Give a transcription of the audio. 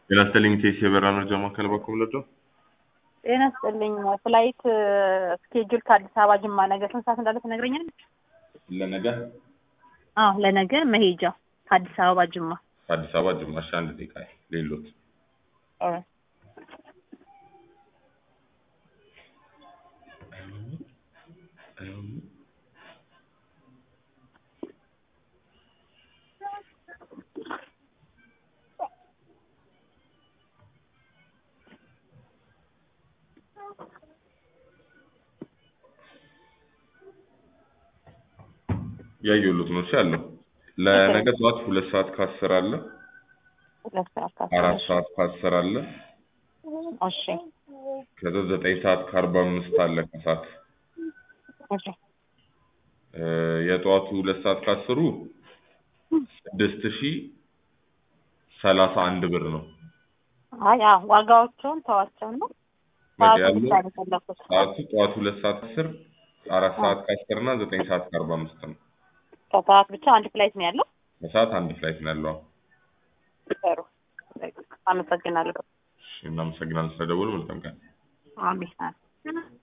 ጤና ይስጥልኝ ቴሲ የበራ መረጃ ማዕከል በኩል ለዶ ጤና ይስጥልኝ ፍላይት ስኬጁል ከአዲስ አበባ ጅማ ነገ ስንት ሰዓት እንዳለ ትነግረኛለች? ለነገ አዎ ለነገ መሄጃ ከአዲስ አበባ ጅማ ከአዲስ አበባ ጅማሽ አንድ ደቂቃ ሌሎት ያየሁት ነው ያለው ለነገ ጠዋት ሁለት ሰዓት ከአስር አለ ሁለት ሰዓት አራት ሰዓት ከአስር አለ እሺ ከዛ ዘጠኝ ሰዓት ከአርባ አምስት አለ ከሰዓት እሺ እ የጠዋቱ ሁለት ሰዓት ከአስሩ ስድስት ሺህ ሰላሳ አንድ ብር ነው አይ አዎ ዋጋዎቹን ተዋቸው ነው በቃ ሰዓቱ ያለው ብቻ ነው የፈለኩት ሰዓቱ ጠዋት ሁለት ሰዓት ከአስር አራት ሰዓት ከአስር እና ዘጠኝ ሰዓት ከአርባ አምስት ነው ከሰዓት ብቻ አንድ ፍላይት ነው ያለው ከሰዓት አንድ ፍላይት ነው ያለው ጥሩ አመሰግናለሁ እሺ እናመሰግናለን ስለደወሉ መልካም ቀን አሜን